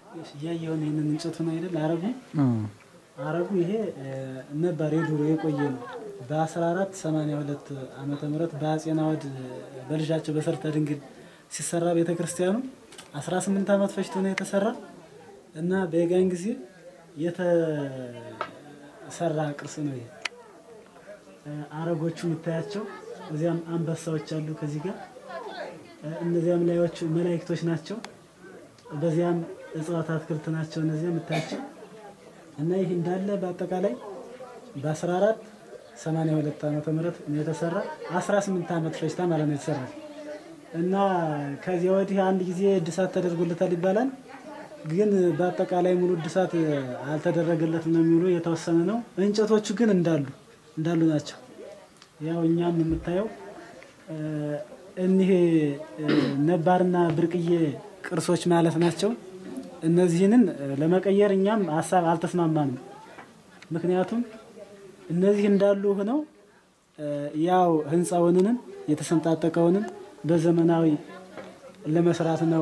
እያየውን ይህንን እንጨቱን አይደል አረጉ አረጉ ይሄ ነባር የዱሮ የቆየ ነው። በ1482 ዓመተ ምህረት በአጼ ናዖድ በልጃቸው በሰርተ ድንግል ሲሰራ ቤተ ክርስቲያኑ 18 ዓመት ፈጅቶ ነው የተሰራ እና በጋን ጊዜ የተሰራ ቅርስ ነው ይሄ። አረጎቹ የምታያቸው እዚያም አንበሳዎች አሉ ከዚህ ጋር እነዚያም ላዮቹ መላእክቶች ናቸው። በዚያም እጽዋት አትክልት ናቸው እነዚያ የምታያቸው እና ይህ እንዳለ በአጠቃላይ በ1482 ዓመተ ምህረት ነው የተሰራ 18 ዓመት ፈጅታ ማለት ነው የተሰራ እና ከዚያ ወዲህ አንድ ጊዜ እድሳት ተደርጎለታል ይባላል። ግን በአጠቃላይ ሙሉ እድሳት አልተደረገለትም ነው የሚሉ የተወሰነ ነው። እንጨቶቹ ግን እንዳሉ እንዳሉ ናቸው። ያው እኛም የምታየው እኒህ ነባርና ብርቅዬ ቅርሶች ማለት ናቸው። እነዚህንን ለመቀየር እኛም ሀሳብ አልተስማማንም። ምክንያቱም እነዚህ እንዳሉ ሆነው ያው ህንፃውንንም የተሰንጣጠቀውንም በዘመናዊ ለመስራት ነው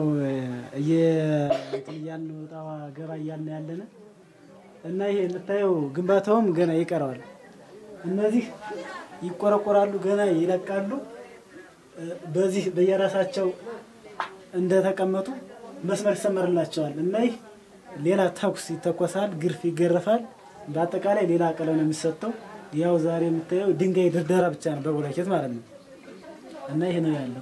እያልን ወጣ ገባ እያልን ያለነ እና ይሄ የምታየው ግንባታውም ገና ይቀረዋል። እነዚህ ይቆረቆራሉ፣ ገና ይለቃሉ። በዚህ በየራሳቸው እንደተቀመጡ መስመር ይሰመርላቸዋል እና ይህ ሌላ ተኩስ ይተኮሳል፣ ግርፍ ይገረፋል። በአጠቃላይ ሌላ ቀለም ነው የሚሰጠው። ያው ዛሬ የምታየው ድንጋይ ድርደራ ብቻ ነው በብሎኬት ማለት ነው እና ይሄ ነው ያለው።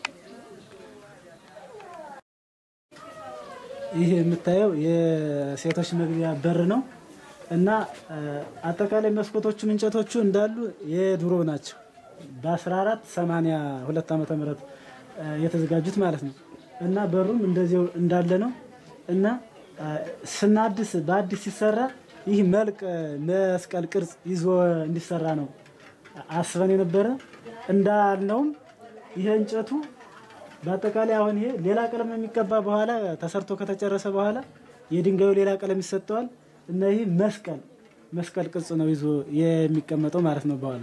ይህ የምታየው የሴቶች መግቢያ በር ነው እና አጠቃላይ መስኮቶቹም እንጨቶቹ እንዳሉ የድሮ ናቸው። በ1482 ዓመተ ምህረት የተዘጋጁት ማለት ነው እና በሩም እንደዚያው እንዳለ ነው እና ስናድስ በአዲስ ሲሰራ ይህ መልክ መስቀል ቅርጽ ይዞ እንዲሰራ ነው አስበን የነበረ እንዳልነውም ይሄ እንጨቱ በአጠቃላይ አሁን ይሄ ሌላ ቀለም የሚቀባ በኋላ ተሰርቶ ከተጨረሰ በኋላ የድንጋዩ ሌላ ቀለም ይሰጠዋል እና ይህ መስቀል መስቀል ቅርጽ ነው ይዞ የሚቀመጠው ማለት ነው በኋላ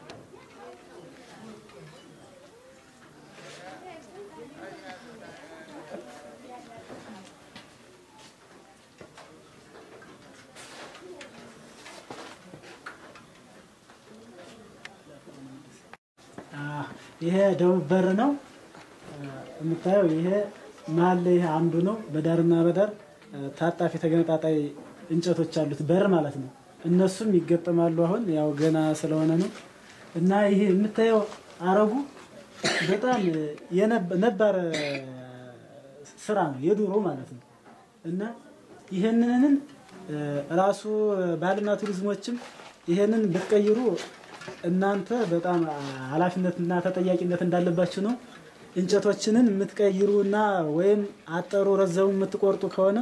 ይሄ ደቡብ በር ነው የምታየው። ይሄ መሀል ላይ ይሄ አንዱ ነው። በዳርና በዳር ታጣፊ ተገነጣጣይ እንጨቶች አሉት በር ማለት ነው። እነሱም ይገጠማሉ። አሁን ያው ገና ስለሆነ ነው እና ይሄ የምታየው አረጉ በጣም ነባር ስራ ነው የድሮ ማለት ነው እና ይህንንን ራሱ ባህልና ቱሪዝሞችም ይሄንን ብትቀይሩ እናንተ በጣም ኃላፊነትና ተጠያቂነት እንዳለባችሁ ነው። እንጨቶችንን የምትቀይሩና ወይም አጠሩ ረዘሙ የምትቆርጡ ከሆነ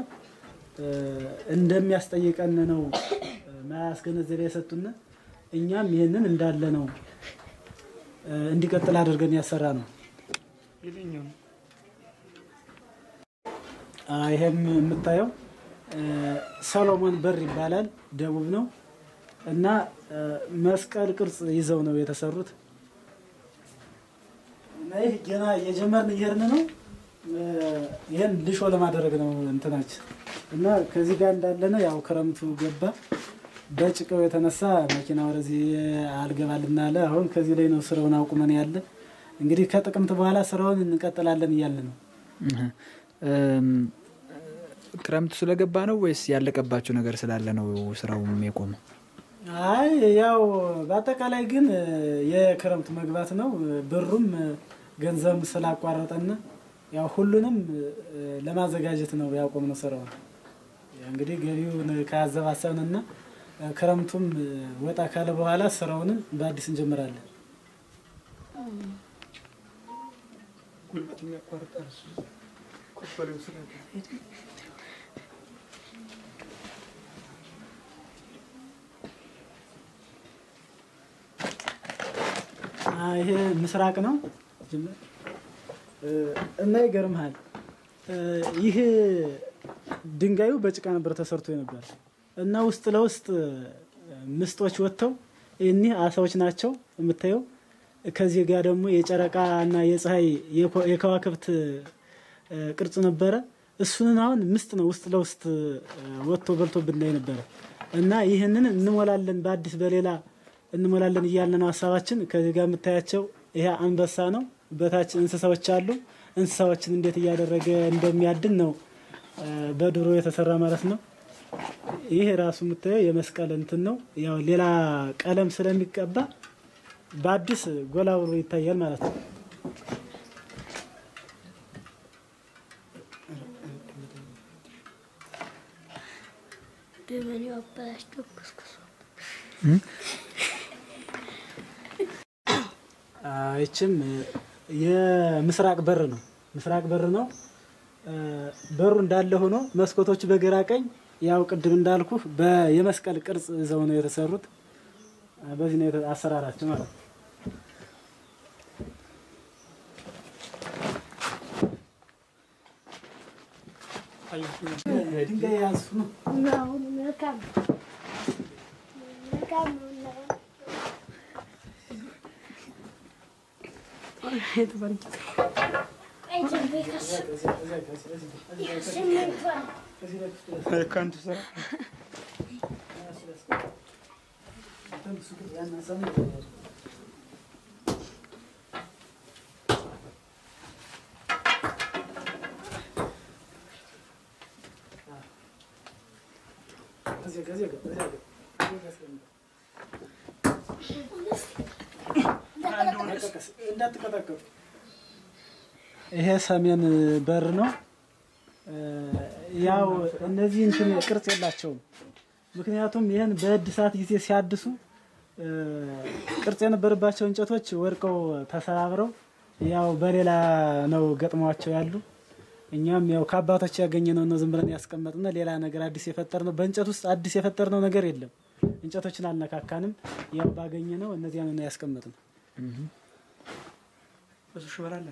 እንደሚያስጠይቀን ነው ማያስገነዘቢያ የሰጡን። እኛም ይህንን እንዳለ ነው እንዲቀጥል አድርገን ያሰራ ነው። ይሄም የምታየው ሰሎሞን በር ይባላል። ደቡብ ነው እና መስቀል ቅርጽ ይዘው ነው የተሰሩት። እና ይህ ገና እየጀመርን እየሄድን ነው። ይህን ልሾ ለማድረግ ነው እንትናችን እና ከዚህ ጋር እንዳለ ነው። ያው ክረምቱ ገባ። በጭቃው የተነሳ መኪና ወደዚህ አልገባልና አለ። አሁን ከዚህ ላይ ነው ስራውን አቁመን ያለ። እንግዲህ ከጥቅምት በኋላ ስራውን እንቀጥላለን እያለ ነው። ክረምቱ ስለገባ ነው ወይስ ያለቀባቸው ነገር ስላለ ነው ስራው የቆመው? አይ ያው በአጠቃላይ ግን የክረምት መግባት ነው። ብሩም ገንዘብ ስላቋረጠን ያው ሁሉንም ለማዘጋጀት ነው ያቆምነው ስራውን። እንግዲህ ገቢውን ካዘባሰብንና ክረምቱም ወጣ ካለ በኋላ ስራውንም በአዲስ እንጀምራለን። ይሄ ምስራቅ ነው እና ይገርምሃል፣ ይህ ድንጋዩ በጭቃ ነበር ተሰርቶ ነበር እና ውስጥ ለውስጥ ምስጦች ወጥተው እኒህ አሳዎች ናቸው የምታየው። ከዚህ ጋር ደግሞ የጨረቃ እና የፀሐይ የከዋክብት ቅርጽ ነበረ። እሱንን አሁን ምስጥ ነው ውስጥ ለውስጥ ወጥቶ በልቶ ብናይ ነበረ እና ይህንን እንሞላለን በአዲስ በሌላ እንሞላለን እያለ ነው ሀሳባችን። ከዚህ ጋር የምታያቸው ይሄ አንበሳ ነው። በታች እንስሳዎች አሉ። እንስሳዎችን እንዴት እያደረገ እንደሚያድን ነው በድሮ የተሰራ ማለት ነው። ይሄ ራሱ የምታየው የመስቀል እንትን ነው። ያው ሌላ ቀለም ስለሚቀባ በአዲስ ጎላ ብሎ ይታያል ማለት ነው። ደመኔው አበላሽቶ ክስክሶ ይችም የምስራቅ በር ነው። ምስራቅ በር ነው። በሩ እንዳለ ሆኖ መስኮቶቹ በግራ ቀኝ ያው ቅድም እንዳልኩ የመስቀል ቅርጽ ይዘው ነው የተሰሩት። በዚህ ነው የተ- አሰራራቸው ማለት ነው። ድንጋይ ያዙ ነው። አሁን መልካም መልካም ነው እና አይ ጀምቤ ከስ ስሜቷን እንዳትቀጠቀጡ። ይሄ ሰሜን በር ነው። ያው እነዚህ እንትን ቅርጽ የላቸውም። ምክንያቱም ይህን በእድሳት ጊዜ ሲያድሱ እ፣ ቅርጽ የነበረባቸው እንጨቶች ወድቀው ተሰባብረው ያው በሌላ ነው ገጥሟቸው ያሉ። እኛም ያው ከአባቶች ያገኘነው ነው ዝም ብለን ያስቀመጥነ ሌላ ነገር አዲስ የፈጠርነው በእንጨት ውስጥ አዲስ የፈጠርነው ነገር የለም። እንጨቶችን አልነካካንም። ያው ባገኘነው እነዚያ ነው ያስቀመጥነው። ብዙ ሽበላለ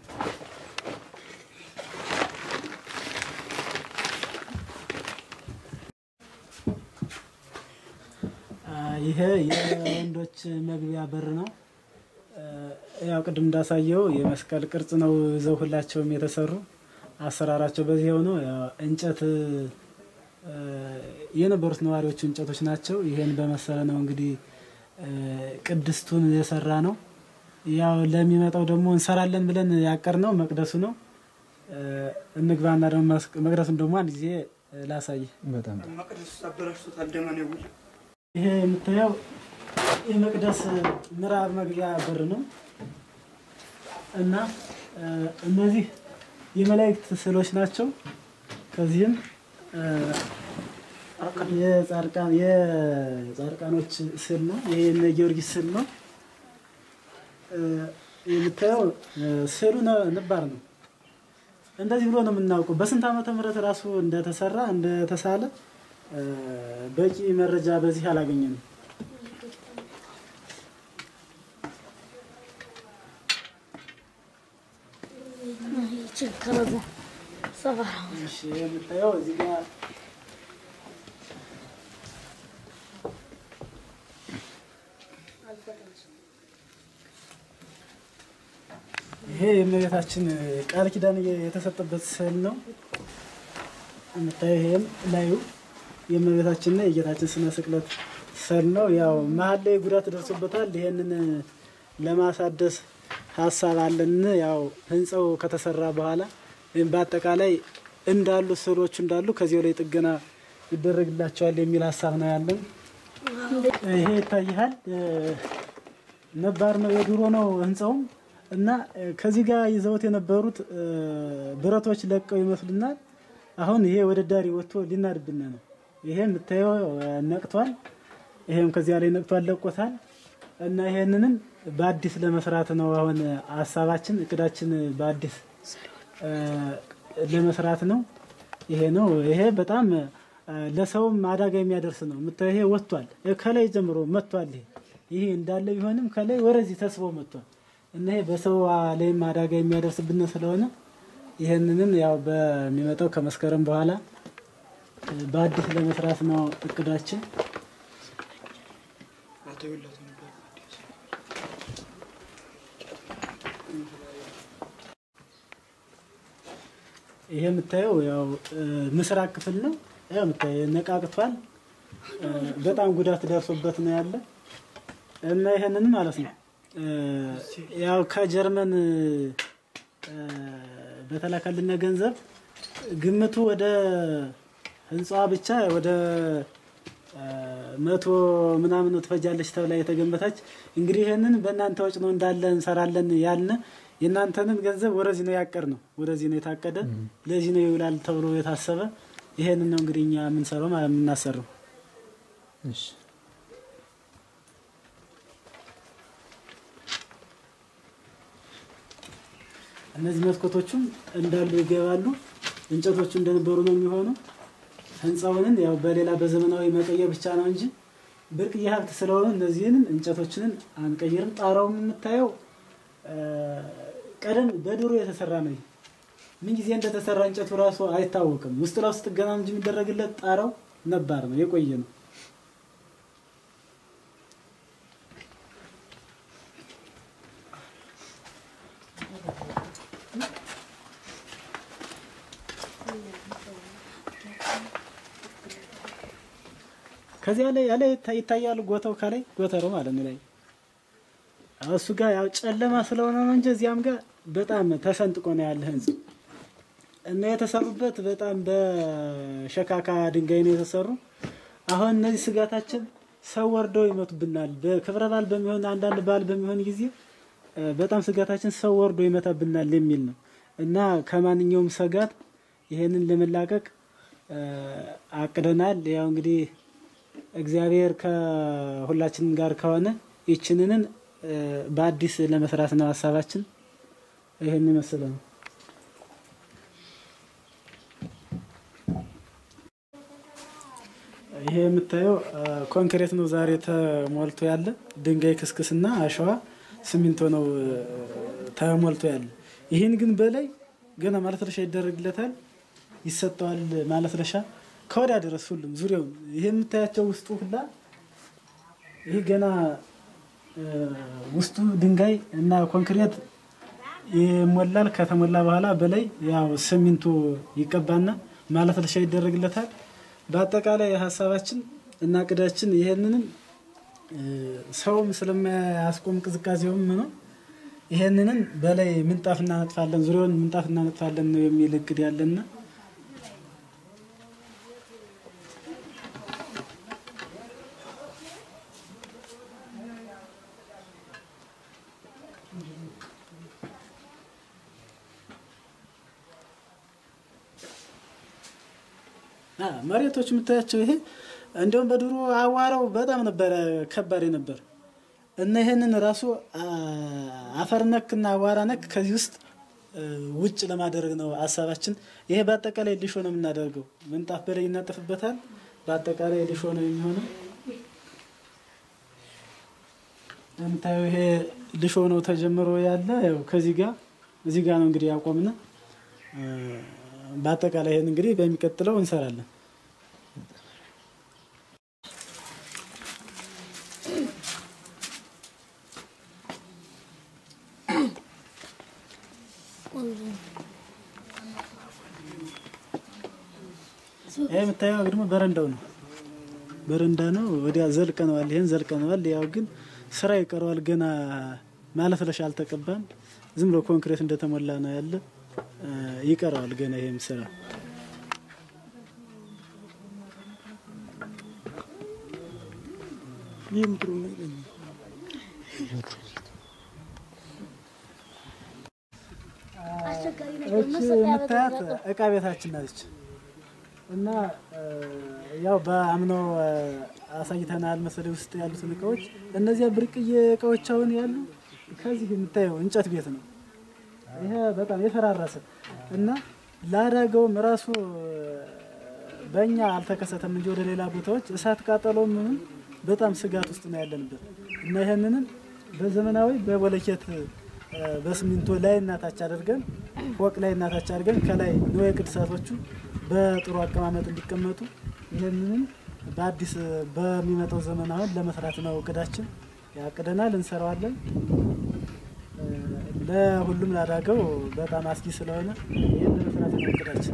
አ፣ ይሄ የወንዶች መግቢያ በር ነው። አ፣ ያው ቅድም እንዳሳየው የመስቀል ቅርጽ ነው ይዘው ሁላቸውም የተሰሩ አሰራራቸው በዚህ ሆኖ ያው እንጨት አ፣ የነበሩት ነዋሪዎቹ እንጨቶች ናቸው። ይሄን በመሰለ ነው እንግዲህ አ፣ ቅድስቱን የሰራ ነው። ያው ለሚመጣው ደግሞ እንሰራለን ብለን ያቀርነው መቅደሱ ነው። አ፣ እንግባና ደግሞ መስቅ- መቅደሱን ደግሞ አንድ ጊዜ ላሳይ። በጣም መቅደስ አበላሽቶታል። ደመኔው ይሄ የምታየው የመቅደስ ምዕራብ መግቢያ በር ነው እና እ፣ እነዚህ የመላእክት ስዕሎች ናቸው። ከዚህም እ፣ የጻድቃን የጻድቃኖች ስዕል ነው። ይሄ የነ ጊዮርጊስ ስዕል ነው። እ፣ የምታየው እ፣ ስዕሉ ነ- ነባር ነው። እንደዚህ ብሎ ነው የምናውቀው። በስንት ዓመተ ምህረት ራሱ እንደተሰራ እንደተሳለ እ፣ በቂ መረጃ በዚህ አላገኘንም። ይችን ከበዛ ሰባራ እሺ የምታየው እዚህ ጋር ይሄ የእመቤታችን ቃል ኪዳን የተሰጠበት ስዕል ነው። የምታየው ይሄም ላዩ የእመቤታችንና የጌታችን ስነ ስቅለት ስዕል ነው። ያው መሀል ላይ ጉዳት ደርሶበታል። ይሄንን ለማሳደስ ሀሳብ አለን። ያው ህንፃው ከተሰራ በኋላ ወይም በአጠቃላይ እንዳሉ ስዕሎቹ እንዳሉ ከዚያው ላይ ጥገና ይደረግላቸዋል የሚል ሀሳብ ነው ያለን። ይሄ ይታይሃል። ነባር ነው የድሮ ነው ህንፃውም እና እ፣ ከዚህ ጋር ይዘውት የነበሩት እ፣ ብረቶች ለቀው ይመስሉናል። አሁን ይሄ ወደ ዳሪ ወጥቶ ሊናድብን ነው። ይሄ የምታየው እ፣ ነቅቷል። ይሄም ከዚያ ላይ ነቅቷል፣ ለቆታል። እና ይሄንንም በአዲስ ለመስራት ነው አሁን ሀሳባችን፣ እቅዳችን በአዲስ እ፣ ለመስራት ነው። ይሄ ነው። ይሄ በጣም እ፣ ለሰውም አደጋ የሚያደርስ ነው። የምታየው ይሄ ወጥቷል፣ ከላይ ጀምሮ መጥቷል። ይሄ ይሄ እንዳለ ቢሆንም ከላይ ወደዚህ ተስቦ መጥቷል እና ይሄ በሰው ላይም አደጋ የሚያደርስብን ስለሆነ ይህንንም ያው በሚመጣው ከመስከረም በኋላ እ፣ በአዲስ ለመስራት ነው እቅዳችን። አቶ ይለት ነበር ይሄ የምታየው ያው እ፣ ምስራቅ ክፍል ነው። ያው የምታየው ነቃቅቷል። እ፣ በጣም ጉዳት ደርሶበት ነው ያለ እና ይሄንን ማለት ነው እ፣ ያው ከጀርመን እ፣ በተላከልን ገንዘብ ግምቱ ወደ ህንፃዋ ብቻ ወደ እ፣ መቶ ምናምን ትፈጃለች ተብላ የተገመተች እንግዲህ ይህንን በእናንተ ወጭ ነው እንዳለ እንሰራለን ያልነ የእናንተንን ገንዘብ ወደዚህ ነው ያቀር ነው ወደዚህ ነው የታቀደ ለዚህ ነው ይውላል ተብሎ የታሰበ ይሄንን ነው እንግዲህ እኛ የምንሰራው ማለት የምናሰራው እሺ እነዚህ መስኮቶቹም እንዳሉ ይገባሉ። እንጨቶቹ እንደነበሩ ነው የሚሆኑ። ህንፃውንን ያው በሌላ በዘመናዊ መቀየር ብቻ ነው እንጂ ብርቅዬ ሀብት ስለሆነ እነዚህንን እንጨቶችንን አንቀይርም። ጣራውም የምታየው እ፣ ቀደም በድሮ የተሰራ ነው። ይሄ ምን ጊዜ እንደተሰራ እንጨቱ ራሱ አይታወቅም። ውስጥ ለውስጥ ገና እንጂ የሚደረግለት ጣራው ነባር ነው የቆየ ነው። ከዚያ ላይ ያለ ይታያሉ ጎተው ከላይ ጎተረው ማለት ነው ላይ አዎ፣ እሱ ጋር ያው ጨለማ ስለሆነ ነው እንጂ እዚያም ጋር በጣም ተሰንጥቆ ነው ያለ ህንጻ እና የተሰሩበት በጣም በሸካካ ድንጋይ ነው የተሰሩ። አሁን እነዚህ ስጋታችን ሰው ወርደው ይመቱብናል። በክብረ በዓል በሚሆን አንዳንድ በዓል በሚሆን ጊዜ እ፣ በጣም ስጋታችን ሰው ወርዶ ይመታብናል የሚል ነው እና ከማንኛውም ስጋት ይሄንን ለመላቀቅ እ፣ አቅደናል። ያው እንግዲህ እግዚአብሔር ከሁላችንም ጋር ከሆነ ይችንንን እ፣ በአዲስ ለመስራት ነው ሀሳባችን። ይሄን ይመስል ነው። ይሄ የምታየው እ፣ ኮንክሪት ነው ዛሬ ተሞልቶ ያለ ድንጋይ ክስክስና አሸዋ ሲሚንቶ ነው እ፣ ተሞልቶ ያለ። ይህን ግን በላይ ገና ማለስለሻ ይደረግለታል፣ ይሰጠዋል ማለስለሻ ከወዲያ ድረስ ሁሉም ዙሪያውን ይሄ የምታያቸው ውስጡ ሁላ ይህ ገና እ፣ ውስጡ ድንጋይ እና ኮንክሪት ይሞላል። ከተሞላ በኋላ በላይ ያው ሲሚንቶ ይቀባና ማለስለሻ ይደረግለታል። በአጠቃላይ ሀሳባችን እና ቅዳችን ይሄንንም እ፣ ሰውም ስለማያስቆም ቅዝቃዜውም ነው ይሄንንም በላይ ምንጣፍ እናነጥፋለን፣ ዙሪያውን ምንጣፍ እናነጥፋለን ነው የሚል እቅድ ያለና አ፣ መሬቶች የምታያቸው ይሄ እንዲሁም በድሮ አዋራው በጣም ነበረ ከባድ ነበር እና ይሄንን ራሱ አ፣ አፈር ነክ እና አዋራ ነክ ከዚህ ውስጥ እ፣ ውጭ ለማድረግ ነው ሀሳባችን። ይሄ በአጠቃላይ ሊሾ ነው የምናደርገው። ምንጣፍ በላይ ይናጠፍበታል። በአጠቃላይ ሊሾ ነው የሚሆነው። የምታየው ይሄ ሊሾ ነው ተጀምሮ ያለ ያው ከዚህ ጋር እዚህ ጋር ነው እንግዲህ ያቆምነ እ፣ በአጠቃላይ ይሄን እንግዲህ በሚቀጥለው እንሰራለን። ይሄ የምታየው ደግሞ በረንዳው ነው። በረንዳ ነው። ወዲያ ዘልቀነዋል። ይሄን ዘልቀነዋል። ያው ግን ስራ ይቀረዋል። ገና ማለስለሻ አልተቀባም። ዝም ብሎ ኮንክሪት እንደተሞላ ነው ያለ። እ፣ ይቀረዋል ገና ይሄም ስራ አስቸጋሪ ነገር እቺ መሰለኝ የምታያት ያበዛው። እቃ ቤታችን ናለች እና እ፣ ያው በአምናው እ፣ አሳይተናል መሰለኝ ውስጥ ያሉትን እቃዎች። እነዚያ ብርቅዬ እቃዎች አሁን ያሉ ከዚህ የምታየው እንጨት ቤት ነው። ይሄ በጣም የፈራረሰ እና ለአደጋውም ራሱ እ፣ በእኛ አልተከሰተም እንጂ ወደ ሌላ ቦታዎች እሳት ቃጠሎ ምንም በጣም ስጋት ውስጥ ነው ያለንበት እና ይህንንም በዘመናዊ በቦለኬት እ፣ በሲሚንቶ ላይ እናታች አድርገን ፎቅ ላይ እናታች አድርገን ከላይ ንዋየ ቅድሳቶቹ በጥሩ አቀማመጥ እንዲቀመጡ ይህንንም በአዲስ በሚመጣው ዘመን አሁን ለመስራት ነው እቅዳችን። ያቅደናል፣ እንሰራዋለን። እ፣ ለሁሉም ላዳገው በጣም አስጊ ስለሆነ ይህን ለመስራት ለመስራት ነው እቅዳችን።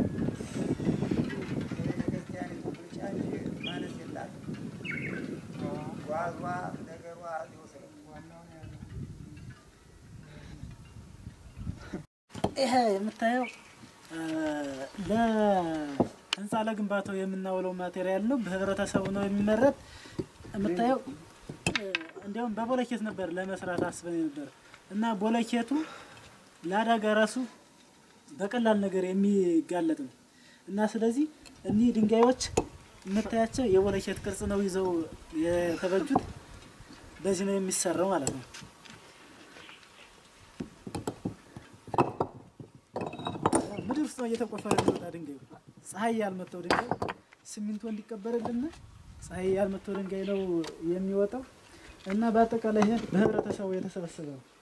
ቤተክርስቲያኒቱ ብልጫ እንጂ ማነስ የላትም። ጓዟ ነገሯ እዚሁ ስለ ዋናውን ያለ ይሄ የምታየው ለህንፃ ለግንባታው የምናውለው ማቴሪያል ነው። በህብረተሰቡ ነው የሚመረት። የምታየው እንዲያውም በቦለኬት ነበር ለመስራት አስበን ነበር እና ቦለኬቱ ለአደጋ ራሱ በቀላል ነገር የሚጋለጥ ነው እና ስለዚህ እኒህ ድንጋዮች የምታያቸው የቦለኬት ቅርጽ ነው ይዘው የተበጁት። በዚህ ነው የሚሰራው ማለት ነው። ምድር ውስጥ ነው እየተቆፈረ የሚወጣ ድንጋዩ። ፀሐይ ያልመታው ድንጋይ ሲሚንቶ እንዲቀበርልን ፀሐይ ያልመታው ድንጋይ ነው የሚወጣው እና በአጠቃላይ ይሄ በህብረተሰቡ የተሰበሰበ ነው።